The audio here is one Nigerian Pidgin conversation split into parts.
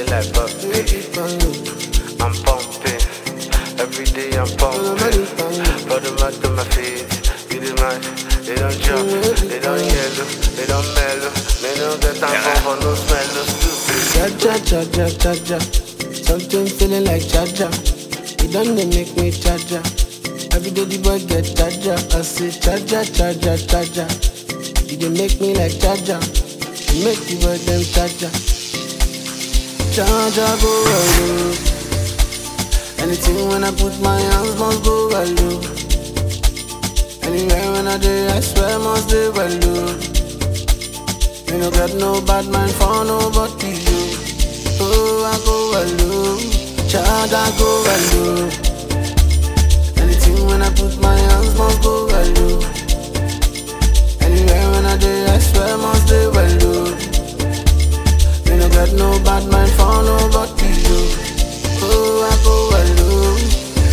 feel like puppy. I'm pumping. Every day I'm pumping. Put them out to my feet. You the man. They don't jump. They don't yellow. They don't mellow. They don't get time for no smell. No stupid. Cha cha cha cha cha. Something feeling like cha cha. It done they make me cha cha. Every day the boy get cha cha. I say cha cha cha cha cha cha. It dey make me like cha cha. It make the boy them cha cha. Cha cha go well Anything when I put my hands must go well oh. Anywhere when I do, I swear must do well oh. Me no got no bad mind for nobody, yo. Oh, I go alone, child, I go alone. Anything when I put my hands must go alone. Anywhere when I do, I swear must do alone. Me no got no bad mind for nobody, yo. Oh, I go alone.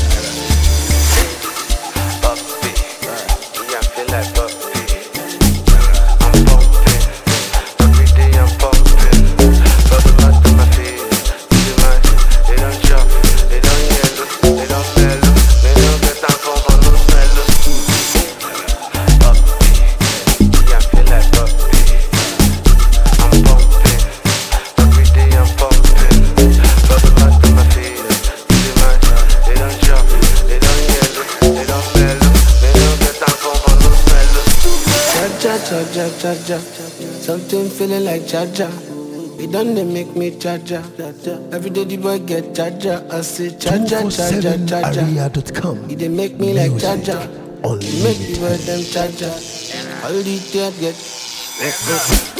Puppy. Yeah, I feel like puppy. I'm pumping. Every day I'm pumping. Put them out to my feet. You the man. They don't jump. They don't yellow. They don't mellow. They don't get time for no smell. No stupid. Puppy. Yeah, I feel like puppy. I'm pumping. Every day I'm pumping. Put them out to my feet. You the man. They don't jump. They don't yellow. They don't mellow. They don't get time for no smell. No stupid. Cha cha cha cha cha cha. Something feeling like cha cha. It done they make me cha cha. Every day the boy get cha cha. I say cha cha cha cha cha cha. 247area.com. It dey make me like cha cha. Music It make the boy them cha cha. All the tears get.